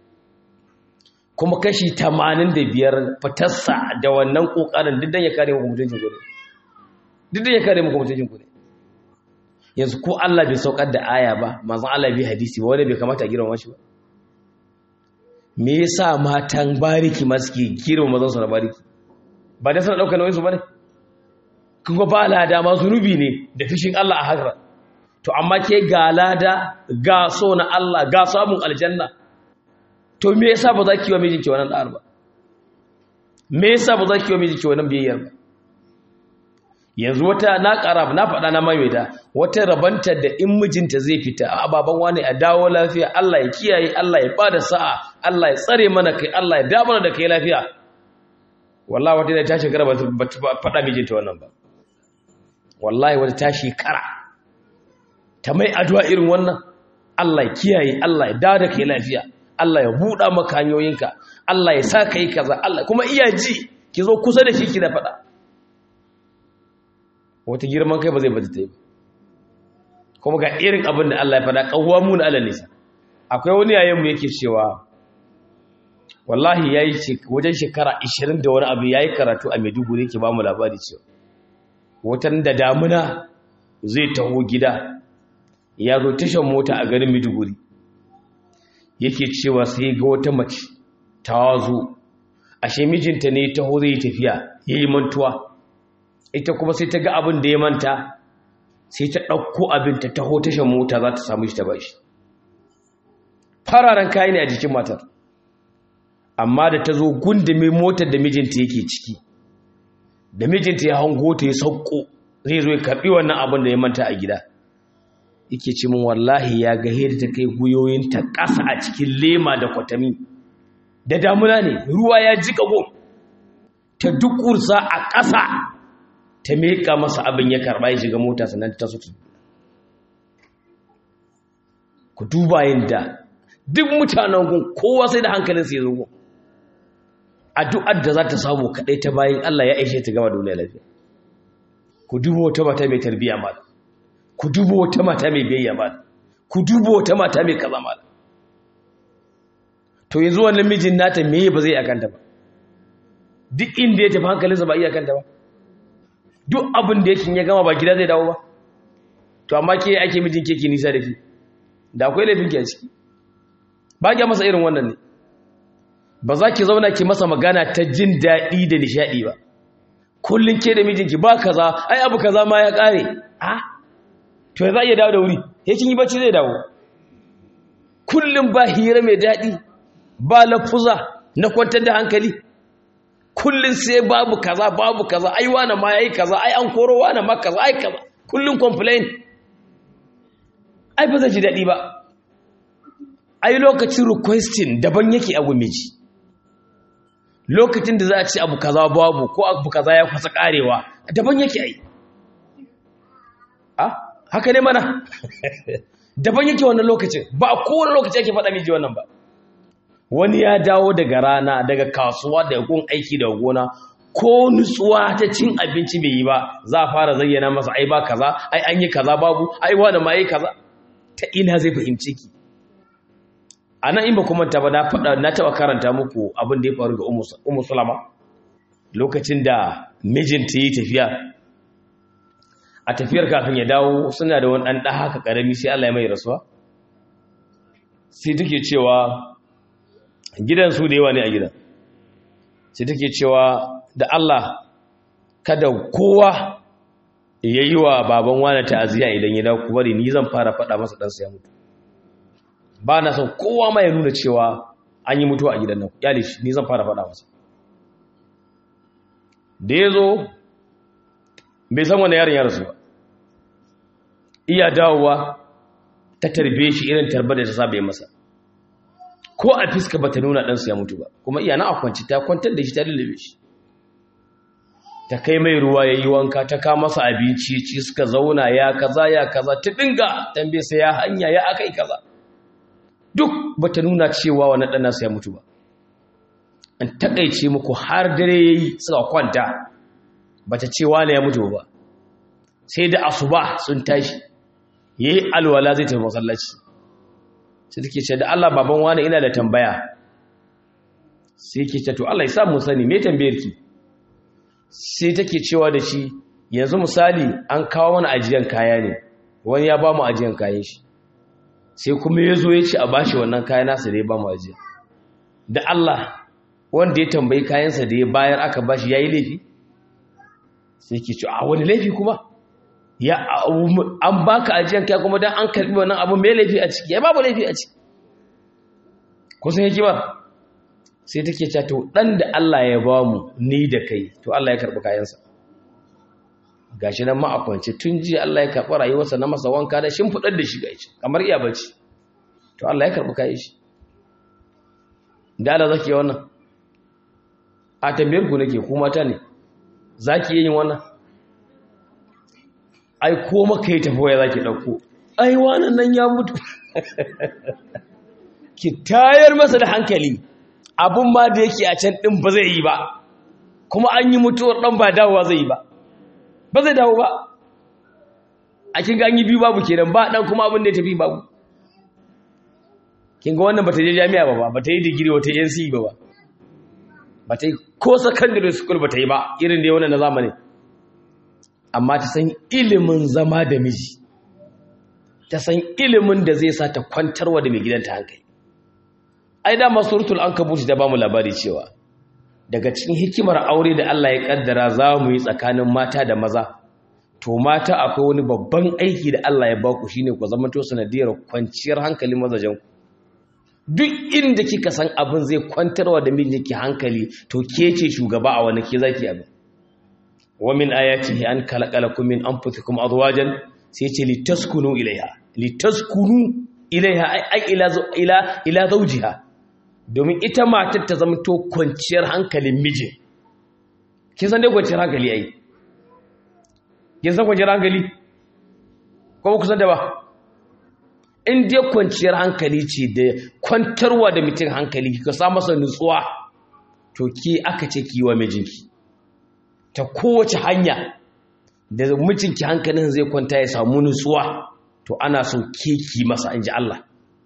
kuma kashi 85 fitarsa da wannan kokarin duk dan ya kare muku mutuncin ku ne duk dan ya kare muku mutuncin ku ne yanzu ko Allah bai saukar da aya ba manzon Allah bai hadisi ba wanda bai kamata a girma shi ba me yasa matan bariki ma suke girma mazan su na bariki ba da sana ɗaukar nauyinsu ba ne kuma ba lada ma zunubi ne da fishin Allah a haka to amma ke ga lada ga so na Allah ga samun aljanna to me yasa ba za ki wa mijinki wannan ɗa'ar ba me yasa ba za ki wa mijinki wannan biyayyar ba yanzu wata na ƙara na faɗa na maimaita wata rabanta da in mijinta zai fita a baban wani a dawo lafiya Allah ya kiyaye Allah ya bada sa'a Allah ya tsare mana kai Allah ya damar da kai lafiya wallahi wata da ta shekara ba faɗa mijinta wannan ba wallahi wata ta shekara ta mai addu'a irin wannan Allah ya kiyaye Allah ya dawo da kai lafiya Allah ya buɗa maka hanyoyinka Allah ya sa ka yi kaza Allah kuma iya ji ki zo kusa da shi ki da faɗa wata girman kai ba zai bata ta yi kuma ga irin abin da Allah ya faɗa ƙawwa mu na Allah nisa akwai wani yayin mu yake cewa wallahi yayi wajen shekara 20 da wani abu yayi karatu a Maiduguri yake ba mu labari cewa watan da damuna zai taho gida ya zo tashan mota a garin Maiduguri yake cewa sai ga wata mace ta zo ashe mijinta ne taho zai tafiya yayi mantuwa ita kuma sai ta ga abin da ya manta sai ta ɗauko abin ta taho tashan mota za ta samu shi ta bashi fararen kayi ne a jikin matar amma da ta zo gundume motar da mijinta yake ciki da mijinta ya hango ta ya sauko zai zo ya karɓi wannan abin da ya manta a gida yake ce min wallahi ya ga da ta kai guyoyinta ƙasa a cikin lema da kwatami da damuna ne ruwa ya jika gom ta dukursa a ƙasa ta meka masa abin ya karɓa ya shiga mota sannan ta sutu ku duba yadda duk mutanen gun kowa sai da hankalinsa ya zo gun addu'ar da za ta samu kaɗai ta bayan Allah ya aishe ta gama duniya lafiya ku duba wata mata mai tarbiyya ma ku duba wata mata mai biyayya ma ku duba wata mata mai kaza ma to yanzu wannan mijin nata meye ba zai akanta ba duk inda ya tafi hankalinsa ba iya kanta ba duk abin da yake ya gama ba gida zai dawo ba to amma ke ake mijin keke nisa da ke da akwai laifin ki a ciki ba ki masa irin wannan ne ba za ki zauna ki masa magana ta jin daɗi da nishaɗi ba kullum ke da mijinki ba kaza ai abu kaza ma ya ƙare a to ya za iya dawo da wuri ya kin yi bacci zai dawo kullum ba hira mai daɗi ba lafuza na kwantar da hankali kullum sai babu kaza babu kaza ai wani ma yayi kaza ai an koro wani ma kaza ai kaza kullum complain ai ba zai ji daɗi ba ai lokacin requesting daban yake abu miji lokacin da za a ci abu kaza babu ko abu kaza ya kusa karewa daban yake ai ah haka ne mana daban yake wannan lokacin ba a kowane lokaci ake faɗa miji wannan ba wani ya dawo daga rana daga kasuwa daga gun aiki daga gona ko nutsuwa ta cin abinci bai yi ba za a fara zayyana masa ai ba kaza ai an yi kaza babu ai wani ma yi kaza ta ina zai fahimci ki a nan in ba kuma ta ba na faɗa na taɓa karanta muku abin da ya faru ga umu sulama lokacin da mijinta yi tafiya a tafiyar kafin ya dawo suna da wani ɗan ɗa haka ƙarami sai Allah ya mai rasuwa sai take cewa gidan su da yawa ne a gidan sai take cewa da Allah kada kowa ya yi wa baban wani ta'aziyya idan ya dawo bari ni zan fara faɗa masa ɗansa ya mutu ba na son kowa ma ya nuna cewa an yi mutuwa a gidan nan yali shi ni zan fara faɗa masa da ya zo bai san wani yaron ya rasu ba iya dawowa ta tarbe shi irin tarbar da ta saba masa ko a fiska ba ta nuna ɗansu ya mutu ba kuma iya na a kwanci ta kwantar da shi ta lullube shi ta kai mai ruwa ya yi wanka ta kama masa abinci ci suka zauna ya kaza ya kaza ta dinga tambaye sai ya hanya ya akai kaza duk ba ta nuna cewa wani ɗan nasu ya mutu ba an taƙaice muku har dare ya yi suka kwanta ba ta ce wane ya mutu ba sai da asuba sun tashi ya yi alwala zai tafi masallaci sai take ce da Allah baban wane ina da tambaya sai ke ce to Allah ya sa mu sani me tambayar ki sai take cewa da shi yanzu misali an kawo mana ajiyan kaya ne wani ya ba mu ajiyan kayan shi sai kuma ya zo ya ce a bashi wannan kayan nasa da ya ba mu ajiya da Allah wanda ya tambayi kayansa da ya bayar aka bashi ya yi laifi sai ke ce a wani laifi kuma ya an baka ajiyan kaya kuma don an karbi wannan abu mai laifi a ciki ya babu laifi a ciki kusan yake ba sai take ce to dan da Allah ya ba mu ni da kai to Allah ya karbi kayansa gashi nan ma a kwance tun jiya Allah ya karbi rayuwarsa na masa wanka da shimfidar da shi gaci kamar iya bacci to Allah ya karbi kayan shi da Allah zaki wannan a tambayar ku nake ku mata ne zaki yin wannan ai ko maka yi tafi waya zaki dauko ai wannan nan ya mutu ki tayar masa da hankali abun ma da yake a can ɗin ba zai yi ba kuma an yi mutuwar ɗan ba dawowa zai yi ba ba zai dawo ba a kin ga an yi biyu babu kenan ba ɗan kuma abin da ya tafi babu kin ga wannan ba ta je jami'a ba ba ta yi digiri wata nc ba ba ba ta yi ko secondary school ba ta yi ba irin da wannan na zamani amma ta san ilimin zama da miji ta san ilimin da zai sa ta kwantarwa da mai gidanta hankali ai dama suratul ankabut da bamu labari cewa daga cikin hikimar aure da Allah ya kaddara za mu yi tsakanin mata da maza to mata akwai wani babban aiki da Allah ya baku shine ku zama to sanadiyar kwanciyar hankalin mazajen ku duk inda kika san abin zai kwantarwa da mijinki hankali to ke ce shugaba a wani ke zaki abin wa min ayatihi an khalaqalakum min anfusikum azwajan sai ce litaskunu ilaiha litaskunu ilaiha ai ila ila ila zawjiha domin ita matar ta zama to kwanciyar hankalin mijin kin san dai kwanciyar hankali ai kin san kwanciyar hankali ko ba ku san da ba in dai kwanciyar hankali ce da kwantarwa da mutum hankali ka sa masa nutsuwa to ki aka ce ki wa mijinki ta kowace hanya da mijinki hankalin zai kwanta ya samu nutsuwa to ana so ke ki masa in ji Allah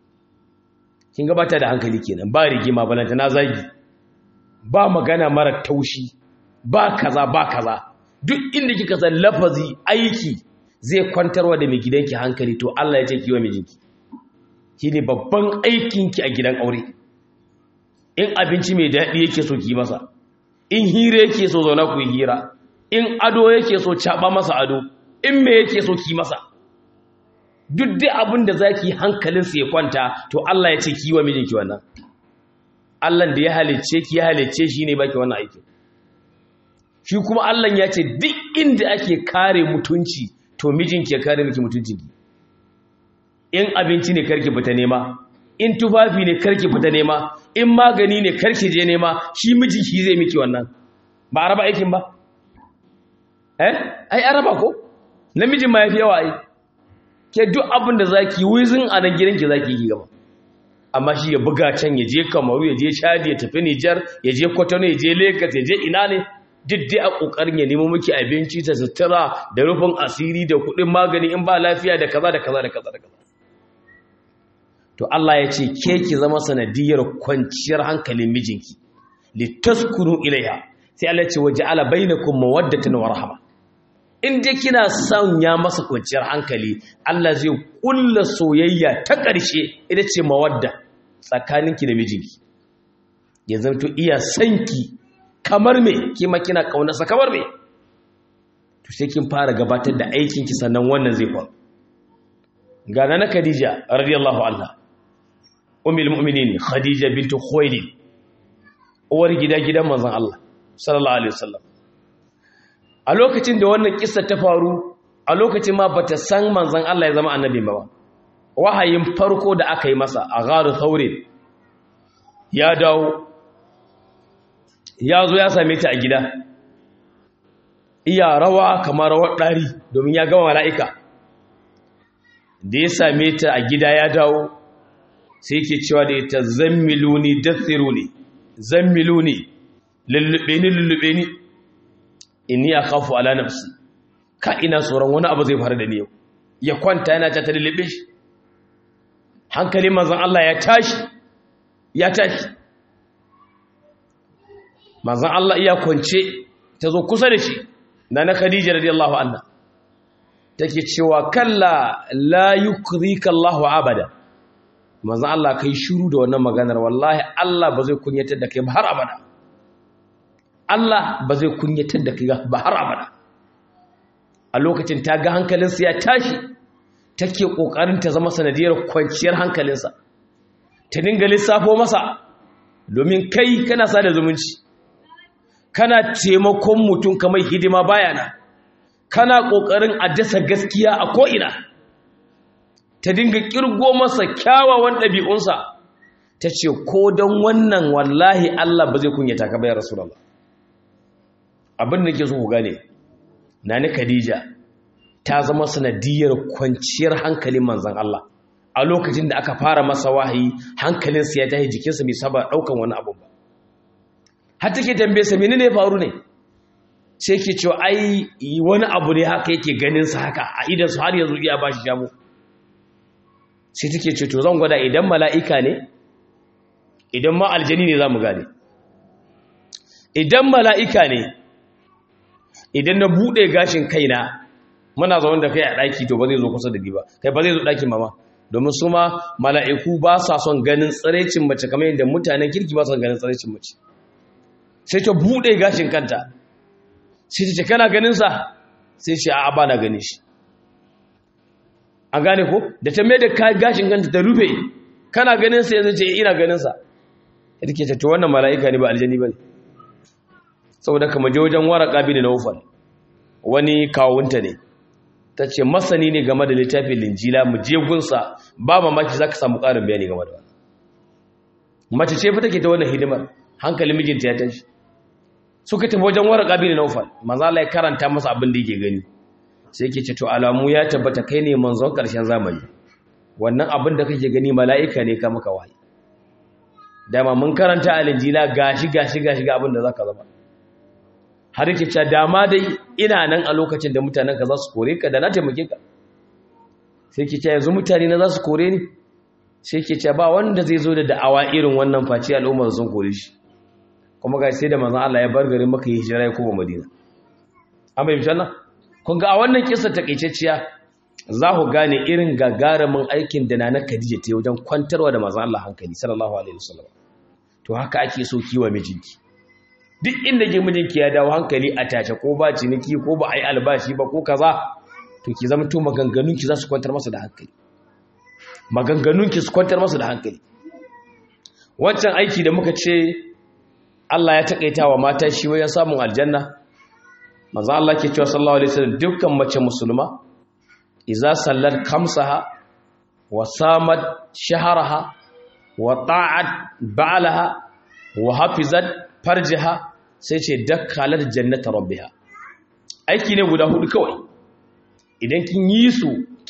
kin gabata da hankali kenan ba rigima balanta na zagi ba magana mara taushi ba kaza ba kaza duk inda kika san lafazi aiki zai kwantarwa da mai gidanki hankali to Allah ya ce kiwa mijinki shine babban aikinki a gidan aure in abinci mai daɗi yake so ki masa in hira yake so zauna ku hira in ado yake so caba masa ado in me yake so ki masa duk dai abin da zaki hankalinsa ya kwanta to Allah ya ce ki wa mijinki wannan Allah da ya halicce ki ya halicce shi ne baki wannan aiki shi kuma Allah ya ce duk inda ake kare mutunci to mijinki ya kare miki mutuncinki in abinci ne karki fita nema in tufafi ne karki fita nema in magani ne karki je nema shi mijinki zai miki wannan ba araba aikin ba eh ai araba ko namijin ma yafi yawa ai ke duk abin da zaki wizin a nan gidanki zaki yi gaba amma shi ya buga can ya je kamaru ya je chadi ya tafi nijar ya je kwatano ya je lagos ya je ina ne duk dai a kokarin ya nemo miki abinci ta sutura da rufin asiri da kuɗin magani in ba lafiya da kaza da kaza da kaza da kaza to Allah ya ce ke ki zama sanadiyar kwanciyar hankalin mijinki litaskunu ilaiha sai Allah ya ce waja'ala bainakum mawaddatan wa rahma in dai kina son ya masa kwanciyar hankali Allah zai kulla soyayya ta ƙarshe ita ce mawadda tsakaninki da mijinki ya zanto iya sanki kamar me kima kina kaunarsa kamar me to sai kin fara gabatar da aikinki sannan wannan zai faru ga na Khadija radiyallahu anha ummul mu'minin Khadija bint Khuwailid uwar gida gidan manzon Allah sallallahu alaihi wasallam a lokacin da wannan kissa ta faru a lokacin ma bata san manzon Allah ya zama annabi ba wahayin farko da aka yi masa a gharu thawrin ya dawo ya zo ya same ta a gida iya rawa kamar rawar ɗari domin ya gama mala'ika da ya same ta a gida ya dawo sai ke cewa da ita zammiluni dathiruni zammiluni lullube ni lullube ni inni akhafu ala nafsi ka ina tsoron wani abu zai faru da ni yau ya kwanta yana ta lullube shi hankalin manzon Allah ya tashi ya tashi manzon Allah iya kwance ta zo kusa da shi na na Khadija radiyallahu anha take cewa kalla la yukrika Allahu abada manzon Allah kai shiru da wannan maganar wallahi Allah ba zai kunyatar da kai ba har abada Allah ba zai kunyatar da kai ba har abada a lokacin ta ga hankalinsa ya tashi take kokarin ta zama sanadiyar kwanciyar hankalinsa ta dinga lissafo masa domin kai kana sada zumunci kana taimakon mutum kamar hidima bayana kana kokarin a dasa gaskiya a ko'ina ta dinga kirgo masa kyawawan ɗabi'unsa ta ce ko don wannan wallahi Allah ba zai kunyata ka bayar rasulallah abin da ke so ku gane na ni khadija ta zama sanadiyar kwanciyar hankalin manzan Allah a lokacin da aka fara masa wahayi hankalinsa ya tashi jikinsa bai saba ɗaukan wani abu ba har take tambaye sa menene ya faru ne sai ke cewa ai wani abu ne haka yake ganin sa haka a idan su har yanzu iya bashi jamu sai take ce to zan gwada idan mala'ika ne idan ma aljani ne zamu gane idan mala'ika ne idan na bude gashin kaina muna zaune da kai a daki to ba zai zo kusa da ni ba kai ba zai zo dakin mama domin su ma mala'iku ba sa son ganin tsiraicin mace kamar yadda mutanen kirki ba sa son ganin tsiraicin mace sai ta buɗe gashin kanta sai ta ce kana ganinsa sai shi a ba na gani shi an gane ko da ta mai da gashin kanta ta rufe kana ganinsa yanzu ce ina ganinsa ya take ce to wannan mala'ika ne ba aljani ba ne saboda kama je wajen waraka bi da naufal wani kawunta ne ta ce masani ne game da littafin linjila mu je gunsa ba mamaki za ka samu ƙarin bayani game da wani mace ce fa take ta wannan hidimar hankalin mijinta ya tashi suka tafi wajen waraka bin naufal manzo Allah ya karanta masa abin da yake gani sai yake ce to alamu ya tabbata kai ne manzon karshen zamani wannan abin da kake gani mala'ika ne ka maka wahayi dama mun karanta alinjila gashi gashi gashi ga abin da zaka zama har yake cewa dama dai ina nan a lokacin da mutanen ka za su kore ka da na taimake ka sai yake cewa yanzu mutane na za su kore ni sai yake cewa ba wanda zai zo da da'awa irin wannan face al'ummar sun kore shi kuma ga sai da manzon Allah ya bar garin Makka ya hijira ya koma Madina an bai mishan kun ga a wannan kissa takaitacciya za ku gane irin gagarumin aikin da Nana Khadija ta yi wajen kwantarwa da manzon Allah hankali sallallahu alaihi wasallam to haka ake so kiwa mijinki duk inda ke mijinki ya dawo hankali a tace ko ba ciniki ko ba ai albashi ba ko kaza to ki zama to maganganunki za su kwantar masa da hankali maganganunki su kwantar masa da hankali wancan aiki da muka ce Allah ya takaita wa mata shi wajen samun aljanna manzo Allah ke cewa sallallahu alaihi wasallam dukkan mace musulma idza sallat khamsaha wa samat shahraha wa ta'at ba'laha wa hafizat farjaha sai ce dakkalat jannata rabbiha aiki ne guda hudu kawai idan kin yi su kin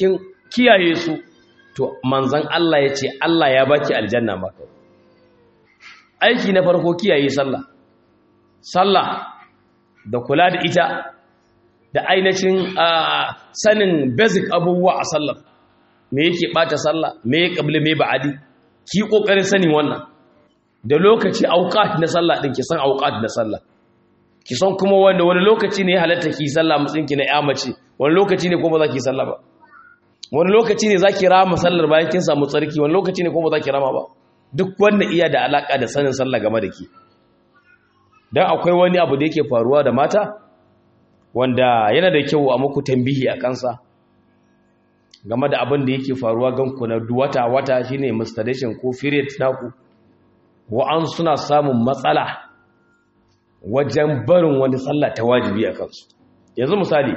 kiyaye su to manzan Allah ya ce Allah ya baki aljanna maka aiki na farko kiyaye sallah sallah da kula da ita da ainihin sanin basic abubuwa a sallar me yake bata sallah me ya kabli me ba'adi ki kokarin sanin wannan da lokaci auqat na sallah din ki san auqat na sallah ki san kuma wanda wani lokaci ne halatta ki sallah mutsin ki na ya mace wani lokaci ne ko ba za ki sallah ba wani lokaci ne za ki rama sallar bayan kin samu tsarki wani lokaci ne ko ba za ki rama ba duk wanda iya da alaka da sanin sallah game da ki dan akwai wani abu da yake faruwa da mata wanda yana da kyau a muku tambihi a kansa game da abin da yake faruwa ganku na wata wata shine masturbation ko period naku wa'an suna samun matsala wajen barin wani sallah ta wajibi a kansu yanzu misali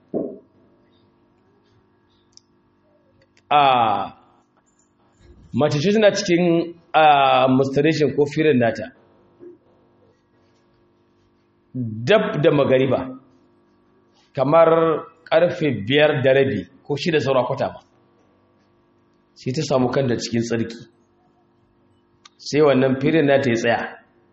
a mace ce tana cikin masturbation ko period nata dab da magariba kamar karfe biyar da rabi ko shida saura kwata ba sai ta samu kan da cikin tsarki sai wannan firin na ta yi tsaya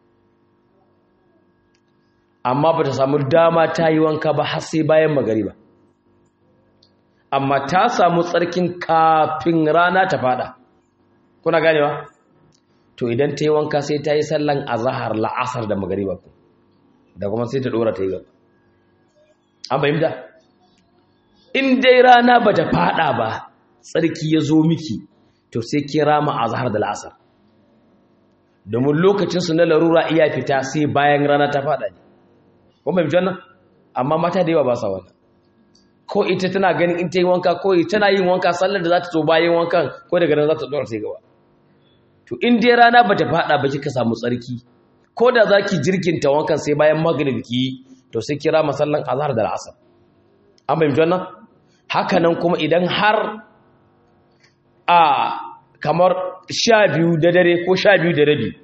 amma ba ta samu dama ta yi wanka ba har sai bayan magariba amma ta samu tsarkin kafin rana ta fada kuna ganewa to idan ta yi wanka sai ta yi sallan azahar la'asar da magariba ku da kuma sai ta dora ta yi gaba an fahimta in dai rana ba ta fada ba tsarki ya zo miki to sai kira ma azhar da la'asar domin lokacinsu na larura iya fita sai bayan rana ta fada ne kuma bai wannan amma mata da yawa ba sa wannan ko ita tana ganin in ta yi wanka ko tana yin wanka sallar da za ta zo bayan wankan ko daga nan za ta dora sai gaba to in dai rana ba ta fada ba kika samu tsarki ko da za ki jirkinta wankan sai bayan magrib ki to sai kira masallan azhar da al'asar an fahimci wannan haka nan kuma idan har a kamar sha biyu da dare ko sha biyu da rabi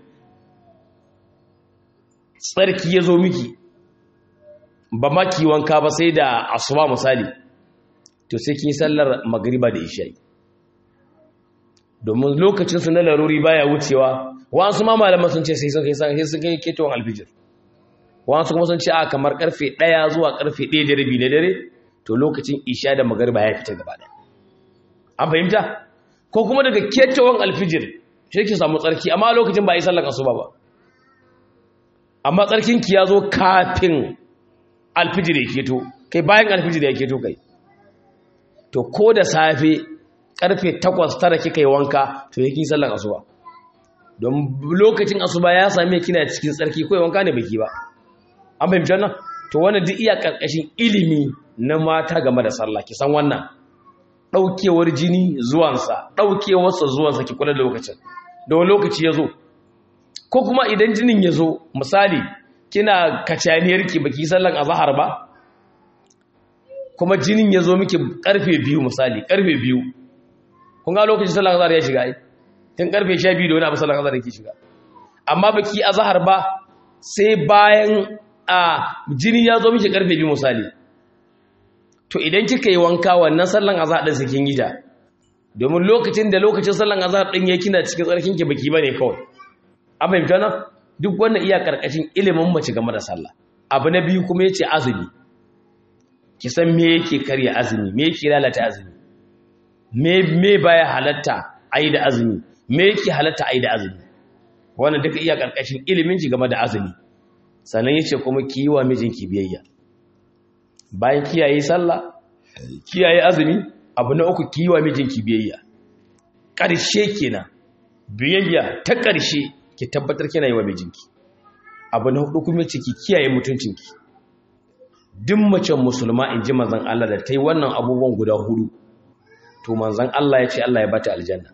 tsarki ya zo miki ba maki wanka ba sai da asuba misali to sai kin sallar magriba da isha'i domin lokacinsu na laruri baya wucewa wasu ma malaman sun ce sai sun kai sai sun kai ketowar alfijir wasu kuma sun ce a kamar karfe 1 zuwa karfe 1 da rabi na dare to lokacin isha da magariba ya fita gaba ɗaya an fahimta ko kuma daga ketowar alfijir shi ke samu tsarki amma lokacin ba a yi sallar asuba ba amma tsarkin ki ya zo kafin alfijir ya keto kai bayan alfijir ya keto kai to ko da safe karfe 8 tara kika yi wanka to yake sallar asuba don lokacin asuba ya same kina cikin tsarki ko wanka ne baki ba an fahimci wannan to wannan duk iya karkashin ilimi na mata game da sallah ki san wannan daukewar jini zuwansa daukewarsa zuwansa ki kula da lokacin da wani lokaci ya zo ko kuma idan jinin ya zo misali kina kacaniyar ki baki sallan azhar ba kuma jinin ya zo miki karfe biyu misali karfe biyu kun ga lokacin sallan azhar ya shiga ai tun karfe 12 da wani abu sallan azhar yake shiga amma baki azhar ba sai bayan a jini ya zo miki karfe biyu misali to idan kika yi wanka wannan sallan azhar din sakin yi ta domin lokacin da lokacin sallan azhar din yake kina cikin tsarkin ki baki bane kawai an fahimta nan duk wannan iya karkashin ilimin mace game da sallah abu na biyu kuma yace azumi ki san me yake karya azumi me yake lalata azumi me me baya halatta ayi da azumi me yake halatta ayi da azumi wannan duka iya karkashin ilimin ki game da azumi sannan yace kuma ki yi wa mijinki biyayya bayan kiyaye sallah kiyaye azumi abu na uku ki yi wa mijinki biyayya ƙarshe kenan biyayya ta ƙarshe ki tabbatar kina yi wa mijinki abu na hudu kuma ciki kiyaye mutuncinki duk macen musulma in ji manzan Allah da ta yi wannan abubuwan guda hudu to manzan Allah ya ce Allah ya bata aljanna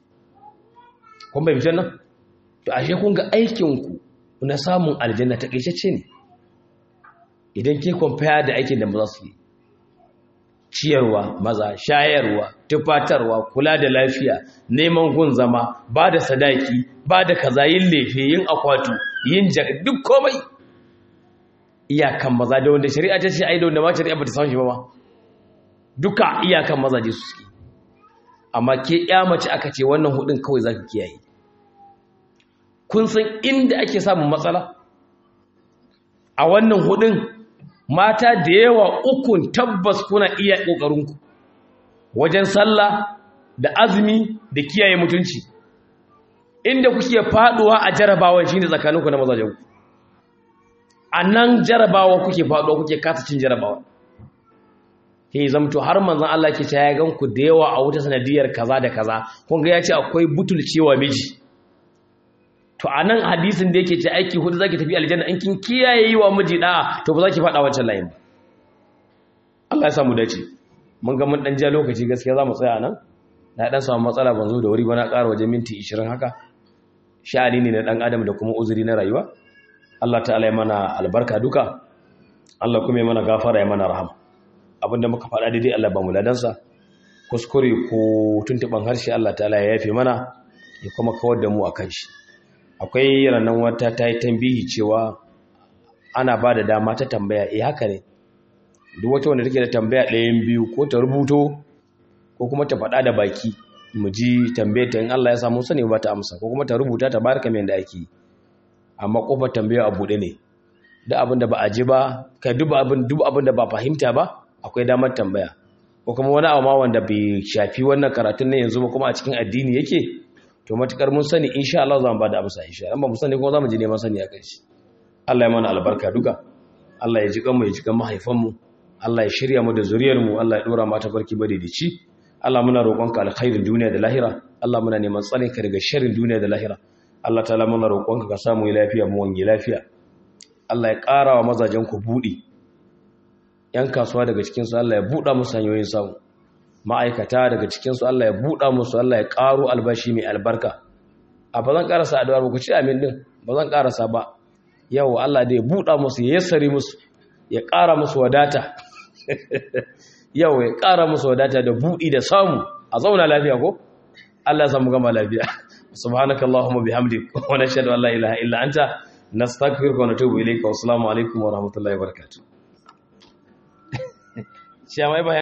kun bai fitan nan to ashe kun ga aikinku na samun aljanna ta ƙaishacce ne idan ke kwamfaya da aikin da maza su yi ciyarwa maza shayarwa tufatarwa kula da lafiya neman gun zama ba da sadaki ba da kaza yin lefe yin akwatu yin jaka duk komai iyakan maza da wanda shari'a ta ce ai da wanda ma shari'a ba ta san shi ba ma duka iyakan maza je su suke amma ke ya mace aka ce wannan hudun kawai zaki kiyaye kun san inda ake samun matsala a wannan hudun mata da yawa ukun tabbas kuna iya ƙoƙarinku wajen sallah da azumi da kiyaye mutunci inda kuke faduwa a jarabawa shine tsakaninku na mazajenku a nan jarabawa kuke faduwa kuke kasa cin jarabawa ke zamto har manzon Allah ke ta ya ganku da yawa a wuta sanadiyar kaza da kaza kun ga ya ce akwai butulcewa miji to a nan hadisin da yake ce aiki hudu zaki tafi aljanna in kin kiyaye yi wa miji da'a to ba za ki faɗa wancan layin ba Allah ya samu dace mun ga mun dan ja lokaci gaskiya za mu tsaya nan na dan samu matsala ban zo da wuri ba na ƙara waje minti 20 haka sha'ani ne na dan adam da kuma uzuri na rayuwa Allah ta'ala ya mana albarka duka Allah kuma ya mana gafara ya mana rahama abinda muka faɗa daidai Allah ba mu ladansa kuskure ko tuntuban harshe Allah ta'ala ya yafe mana ya kuma kawar da mu akan shi akwai ranar wata ta yi tambihi cewa ana ba da dama ta tambaya eh haka ne duk wata wanda take da tambaya ɗayan biyu ko ta rubuto ko kuma ta faɗa da baki mu ji tambayar ta in Allah ya samu sani ba ta amsa ko kuma ta rubuta ta barka mai da ake amma kofar tambaya a buɗe ne duk abin da ba a ji ba kai duk abin duk abin da ba fahimta ba akwai damar tambaya ko kuma wani abu ma wanda bai shafi wannan karatun ne yanzu ba kuma a cikin addini yake to matukar mun sani insha Allah za mu bada amsa insha Allah ba mu sani kuma za mu ji neman sani a kai shi Allah ya mana albarka duka Allah ya ji kanmu ya ji kan mahaifan mu Allah ya shirya mu da zuriyar mu Allah ya dora mata barki ci. Allah muna roƙonka alkhairin duniya da lahira Allah muna neman tsare ka daga sharrin duniya da lahira Allah ta'ala muna roƙonka ka samu lafiya mu wange lafiya Allah ya ƙara wa mazajen ku buɗi yan kasuwa daga cikin su Allah ya buɗa musu hanyoyin samu ma'aikata daga cikinsu Allah ya buɗa musu Allah ya ƙaro albashi mai albarka a ba zan ƙarasa addu'ar ba ku ci amin din ba zan ƙarasa ba yau Allah da ya buɗa musu ya yassari musu ya ƙara musu wadata yau ya ƙara musu wadata da buɗi da samu a zauna lafiya ko Allah ya samu gama lafiya subhanaka allahumma bihamdik wa nashhadu an la ilaha illa anta nastaghfiruka wa natubu ilayka wa assalamu alaikum wa rahmatullahi wa barakatuh